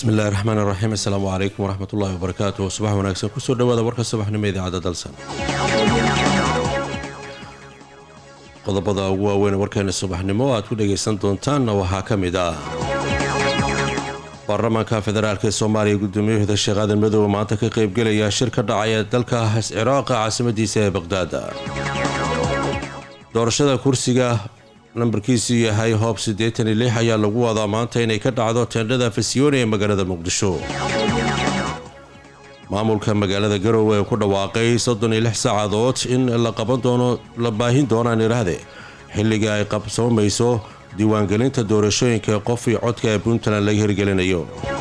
bismillahi raxmaan iraxiim assalaamu calaykum waraxmatullaahi wabarakaatuh subax wanaagsan kusoo dhawaada warka subaxnimo idaacadda dalsan qodobada ugu waaweyn warkeena subaxnimo aad ku dhagaysan doontaanna waxaa ka mid ah baarlamaanka federaalk ee soomaaliya gudoomiyahooda sheekh aadan madoobe maanta ka qaybgelaya shir ka dhacaya dalka ciraaqa caasimadiisa ee baqhdaad doorashada kursiga nambarkiisu yahay hoob siddeetan iyo lix ayaa lagu wadaa maanta inay ka dhacdo teendhada fasiyooni ee magaalada muqdisho maamulka magaalada garowe ee ku dhawaaqay soddon iyo lix saacadood in la qaban doono la baahin doonaan iraahde xilliga ay qabsoomayso diiwaangelinta doorashooyinka qof iyo codka ee puntland laga hirgelinayo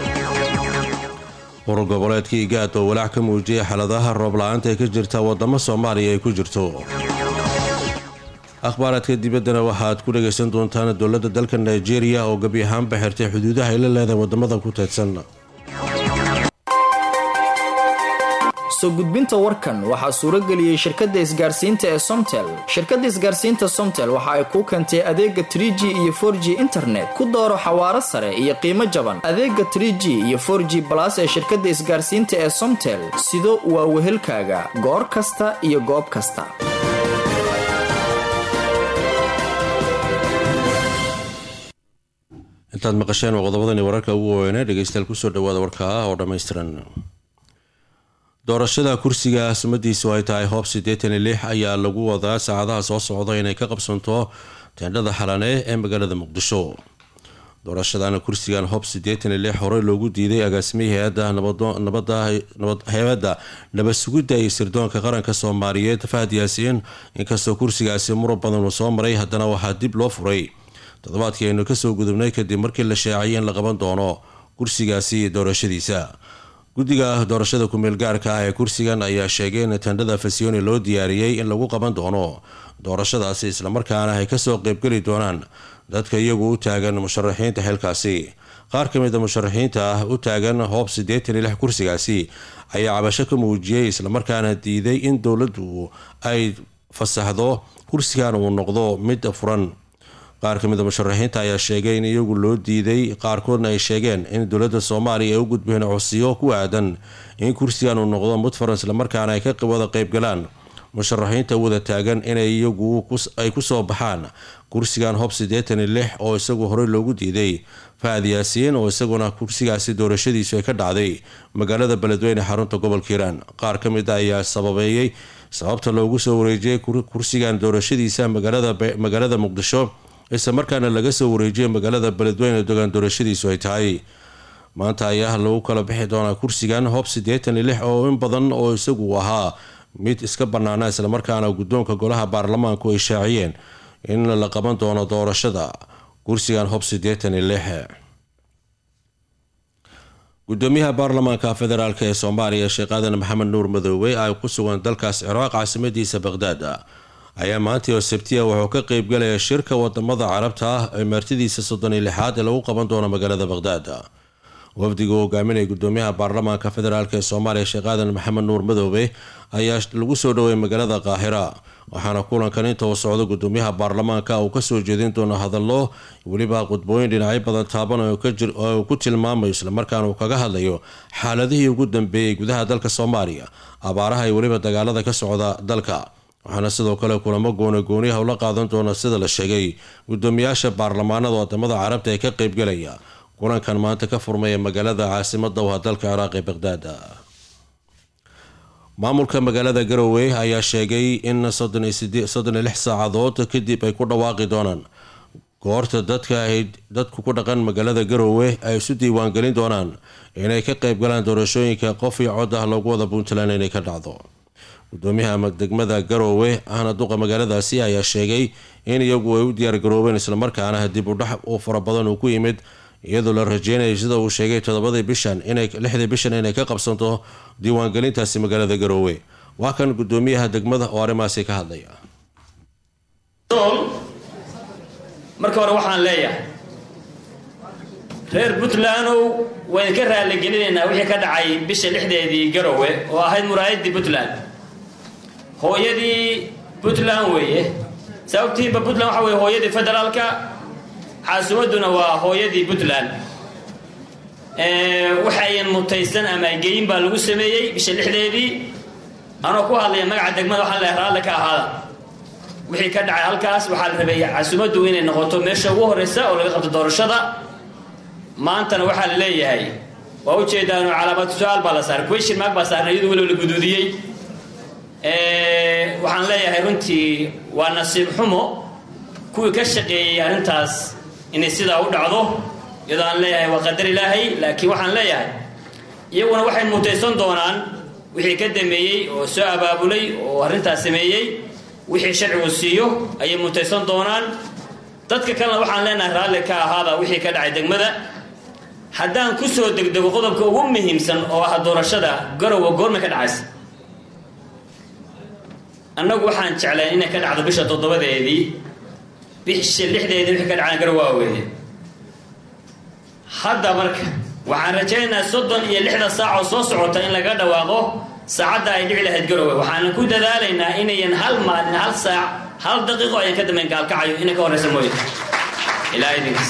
urur goboleedka igaad oo walaac ka muujiyay xaaladaha roob la-aanta ee ka jirta wadamo soomaaliya ay ku jirto akhbaaraadka dibaddana waxaad ku dhagaysan doontaan dowladda dalka nigeria oo gebi ahaanba xirtay xuduudaha ay la leedahay wadamada ku teedsan soo gudbinta warkan waxaa suurageliyey shirkadda isgaarsiinta ee somtel shirkadda isgaarsiinta somtel waxa ay kuu keentay adeega tr g iyo for g internet ku dooro xawaaro sare iyo qiimo jaban adeega tr g iyo for g balas ee shirkadda isgaarsiinta ee somtel sido waa wehelkaaga goor kasta iyo goob kasta intaad maqasheen waa qodobadani wararka ugu waaweynee dhegeystayaal kusoo dhawaada warka ah oo dhammaystiran doorashada kursiga sumadiisu ay tahay hoob siddeetan iyo lix ayaa lagu wadaa saacadaha soo socda inay ka qabsanto teendhada xalane ee magaalada muqdisho doorashadan kursigan hoob siddeetan iyo lix horey loogu diiday agaasimihii hay-adda hay-adda nabad sugidda iyo sirdoonka qaranka soomaaliyeed fahad yaasiin inkastoo kursigaasi murab badan uu soo maray haddana waxaa dib loo furay toddobaadkii aynu kasoo gudubnay kadib markii la shaaciyay in la qaban doono kursigaasi doorashadiisa guddiga doorashada kumeel gaarka ah ee kursigan ayaa sheegay in tendhada fasiyooni loo diyaariyey in lagu qaban doono doorashadaasi islamarkaana ay kasoo qeybgeli doonaan dadka iyagu u taagan musharaxiinta xilkaasi qaar ka mid a musharaxiinta ah u taagan hoob siddeetan iyo lix kursigaasi ayaa cabasho ka muujiyey islamarkaana diiday in dowladdu ay fasaxdo kursigan uu noqdo mid furan qaar ka mid a musharaxiinta ayaa sheegay in iyagu loo diiday qaarkoodna ay sheegeen in dowladda soomaaliya ay u gudbeen codsiyo ku aadan in kursigan uu noqdo mid furan islamarkaana ay ka wada qeybgalaan musharaxiinta wada taagan inay iyagu ay kusoo baxaan kursigan hoob siddeetan iyo lix oo isagu horey loogu diiday fahad yaasiin oo isaguna kursigaasi doorashadiisu ay ka dhacday magaalada beledweyne xarunta gobolka hiiraan qaar ka mid a ayaa sababeeyey sababta loogu soo wareejiyay kursigan doorashadiisa magaalada muqdisho isla markaana laga soo wareejiyay magaalada beledweyne dogaan doorashadiisu ay tahay maanta ayaa lagu kala bixi doonaa kursigan hoob siddeetan iyo lix oo in badan oo isagu ahaa mid iska bannaana islamarkaana guddoonka golaha baarlamaanku ay shaaciyeen in la qaban doono doorashada kursigan hoob siddeetan iyo lix gudoomiyaha baarlamaanka federaalk ee soomaaliya sheekh aadan maxamed nuur madoobe ay ku sugan dalkaas ciraaq caasimadiisa baqhdaad ayaa maantii oo sabtiya wuxuu ka qeybgalaya shirka wadamada carabta ah ee martidiisa soddon iyo lixaad ee lagu qaban doono magaalada baqhdaad wafdiga uu hogaaminaya gudoomiyaha baarlamaanka federaalk ee soomaaliya sheekh aadan maxamed nuur madoobe ayaa lagu soo dhaweeyay magaalada qaahira waxaana kulankan inta uu socdo gudoomiyaha baarlamaanka uu kasoo jeedin doono hadallo weliba qudbooyin dhinacyo badan taaban oo uu ku tilmaamayo islamarkaana uu kaga hadlayo xaaladihii ugu dambeeyey gudaha dalka soomaaliya abaaraha iyo weliba dagaalada ka socda dalka waxaana sidoo kale kulamo gooni gooniyaha ula qaadan doona sida la sheegay gudoomiyaasha baarlamaanada wadamada carabta ee ka qeybgalaya kulankan maanta ka furmaya magaalada caasimada waa dalka ciraaq ee baqhdaad maamulka magaalada garowe ayaa sheegay in soddon iyo lix saacadood kadib ay ku dhawaaqi doonaan goorta dadka ay dadku ku dhaqan magaalada garowe ay isu diiwaangelin doonaan inay ka qeybgalaan doorashooyinka qof iyo cod ah loogu wada puntland inay ka dhacdo gudoomiyaha degmada garowe ahna duqa magaaladaasi ayaa sheegay in iyagu ay u diyaargaroobeen islamarkaana dib u dhax uu fara badan uu ku yimid iyadoo la rajeynayo sida uu sheegay todobadii bishan inay lixdii bishan inay ka qabsanto diiwaangelintaasi magaalada garowe waa kan gudoomiyaha degmada oo arrimaasi ka hadlaya marka hore waxaan leeyahay reer puntlandow waan idinka raaligelinaynaa wixii ka dhacay bisha lixdeedii garowe oo ahayd muraayadii puntland hooyadii puntland weeye sababtiiba puntland waxa weye hooyadii federaalka caasimadduna waa hooyadii puntland waxayan mutaysan ama geyin baa lagu sameeyey bisha lixdeedii anoo ku hadlaya magaca degmada waxaan leehay raalle ka ahaada wixii ka dhacay halkaas waxaa la rabay casumaddu inay noqoto meesha ugu horreysa oo laga qabto doorashada maantana waxaa la leeyahay waa ujeedaano calaamatu su-aal baa la saaray question mark baa saarnay iyadu weliba la guduudiyey waxaan leeyahay runtii waa nasiib xumo kuwii ka shaqeeyey arrintaas inay sidaa u dhacdo iyadoo aan leeyahay waa qadar ilaahay laakiin waxaan leeyahay iyaguna waxay mutaysan doonaan wixii ka dameeyey oo soo abaabulay oo arrintaas sameeyey wixii sharcigu siiyo ayay mutaysan doonaan dadka kalena waxaan leenahay raalli ka ahaada wixii ka dhacay degmada haddaan ku soo degdego qodobka ugu muhiimsan oo ah doorashada garowa goormay ka dhacaysa annagu waxaan jeclayn inay ka dhacdo bisha toddobadeedii bisha lixdeedii wixii ka dhacaan garowa weeye hadda marka waxaan rajaynayaa soddon iyo lixda saac oo soo socota in laga dhawaaqo saacadda ay dhici lahayd garowe waxaanan ku dadaalaynaa inayan hal maalin hal saac hal daqiiqo ayaan ka dambayn gaalkacayo inay ka horreysa mooye ilaa idinkiis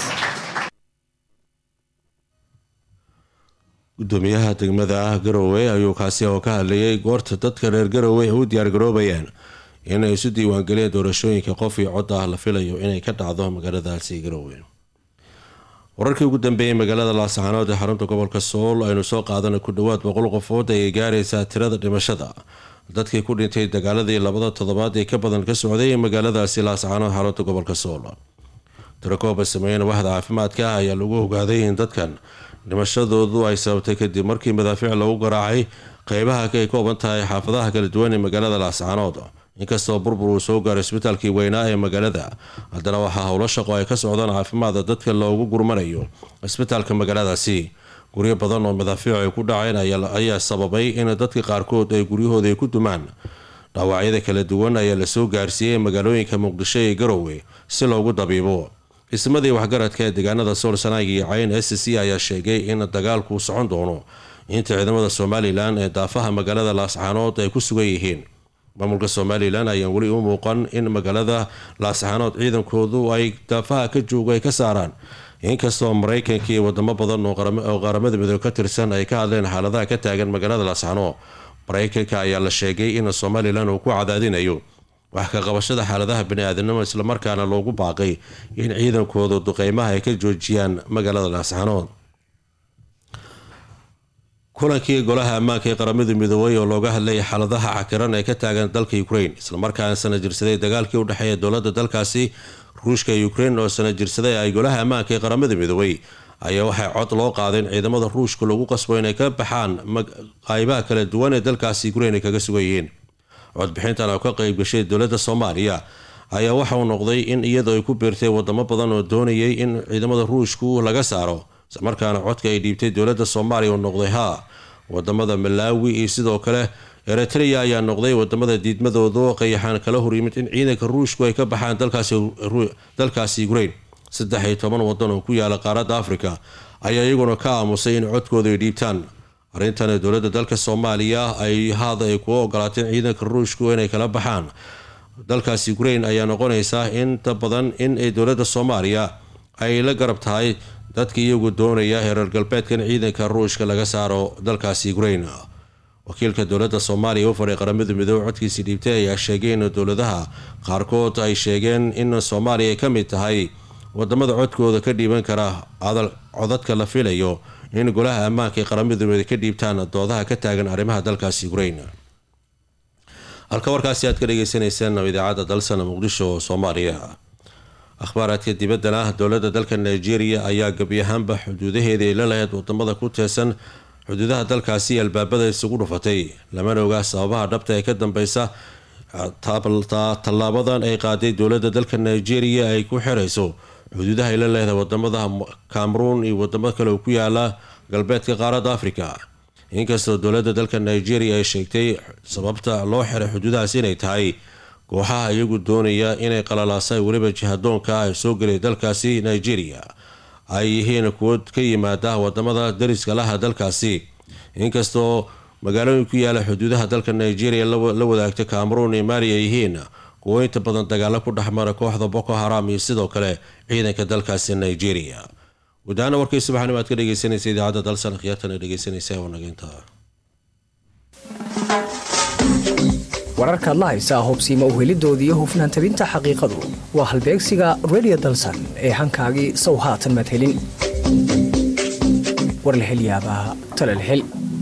gudoomiyaha degmada garowe ayuu kaasi oo ka hadlayay goorta dadka reer garowe u diyaargaroobayaan inay isu diiwaangeliyeen doorashooyinka qof iyo cod ah la filayo inay ka dhacdo magaaladaasi garowe wararkii ugu dambeeyey magaalada laascaanood ee xarunta gobolka sool aynu soo qaadana ku dhowaad boqol qofood ayay gaaraysaa tirada dhimashada dadkii ku dhintay dagaaladii labada toddobaad ee ka badan ka socday ee magaaladaasi laascaanood xarunta gobolka sool tirakooba sameeyeen waxda caafimaadka ah ayaa lagu ogaaday in dadkan dhimashadoodu ay sababtay kadib markii madaafiic lagu garaacay qeybaha ay kooban tahay xaafadaha kala duwan ee magaalada laascaanood inkastoo burbur uu soo gaaray isbitaalkii weynaa ee magaalada haddana waxaa howlo shaqo ay ka socdaan caafimaada dadka loogu gurmanayo isbitaalka magaaladaasi guryo badan oo madaafiic ay ku dhaceen ayaa sababay in dadka qaarkood ay guryahooda ay ku dumaan dhaawacyada kala duwan ayaa lasoo gaarsiiyey magaalooyinka muqdisho ee garowe si loogu dabiibo ismadii waxgaradka ee deegaanada sool sanaag iyo cayn s c ayaa sheegay in dagaalku socon doono inta ciidamada somalilan ee daafaha magaalada laascaanood ay ku sugan yihiin maamulka somalilan ayaan weli u muuqan in magaalada laascaanood ciidankoodu ay daafaha ka joogo ay ka saaraan inkastoo maraykanka iyo wadamo badan oo qaramada midoobe ka tirsan ay ka hadleen xaaladaha ka taagan magaalada laascaanood maraykanka ayaa la sheegay in somalilan uu ku cadaadinayo wax ka qabashada xaaladaha bani-aadamnimo islamarkaana loogu baaqay in ciidankooda duqeymaha ay ka joojiyaan magaalada laascaanood kulankii golaha ammaanka ee qaramada midoobay oo looga hadlayay xaaladaha cakiran ee ka taagan dalka ukraine islamarkaana sana jirsaday dagaalkii u dhexeeya dowlada dalkaasi ruushka ukraine oo sana jirsaday ay golaha ammaanka ee qaramada midoobay ayaa waxay cod loo qaadeen ciidamada ruushka lagu qasbo inay ka baxaan qaybaha kala duwan ee dalkaasi ukraine ay kaga sugan yihiin codbixintan oo ka qeyb gashay dowladda soomaaliya ayaa waxa uu noqday in iyadoo ay ku biirtay wadamo badan oo doonayay in ciidamada ruushku laga saaro islamarkaana codka ay dhiibtay dowladda soomaaliya uu noqday haa wadamada malaawi iyo sidoo kale eritrea ayaa noqday wadamada diidmadooda qayaxaan kala horyimid in ciidanka ruushku ay ka baxaan dalkaasi ukraine saddex iyo toban wadan oo ku yaala qaaradda afrika ayaa iyaguna ka aamusay in codkooda ay dhiibtaan arrintan dowladda dalka soomaaliya ay haada ay kuga ogolaateen ciidanka ruushku inay kala baxaan dalkaasi ukraine ayaa noqonaysaa inta badan in ay dowladda soomaaliya ay la garab tahay dadka iyagu doonaya hereer galbeedkan ciidanka ruushka laga saaro dalkaasi ukraine wakiilka dowladda soomaaliya u faray qaramada midoobe codkiisii dhiibtay ayaa sheegay in dowladaha qaarkood ay sheegeen in soomaaliya ay ka mid tahay wadamada codkooda ka dhiiban kara codadka la filayo in golaha ammaanka ee qaramada midoobe ka dhiibtaan doodaha ka taagan arrimaha dalkaasi ukraine halka warkaasi aad ka dhageysaneyseen idaacadda dalsana muqdisho soomaaliya akhbaaraadka dibaddana dowladda dalka nigeria ayaa gebi ahaanba xuduudaheedii ay la lahayd wadamada ku teesan xuduudaha dalkaasi albaabada isugu dhufatay lamana ogaa sababaha dhabta ee ka dambeysa tallaabadan ay qaaday dowladda dalka nigeria ay ku xirayso xuduudaha ay la leedahay wadamada cameroon iyo wadamo kale oo ku yaala galbeedka qaaradda africa inkastoo dowladda dalka nigeria ay sheegtay sababta loo xiray xuduudahaas inay tahay kooxaha iyagu doonaya inay qalalaasay weliba jihadoonka ay soo gelay dalkaasi nigeria ay yihiin kuwo ka yimaada wadamada dariska laha dalkaasi inkastoo magaalooyin ku yaala xuduudaha dalka nigeria la wadaagta cameroon iyo mali ay yihiin kuwo inta badan dagaalo ku dhexmara kooxda boko haram iyo sidoo kale ciidanka dalkaasi nigeria gudahaana warkii subaxnimo aad ka dhegeysanaysa idaacadda dalsan khiyaartana dhegeysanaysa wanageynta wararkaad la haysaa hubsiima uhelidoodii hufnaan tabinta xaqiiqadu waa halbeegsiga redio dalsan ee hankaagii sow haatan maad helin war la hel yaabaa tale la hel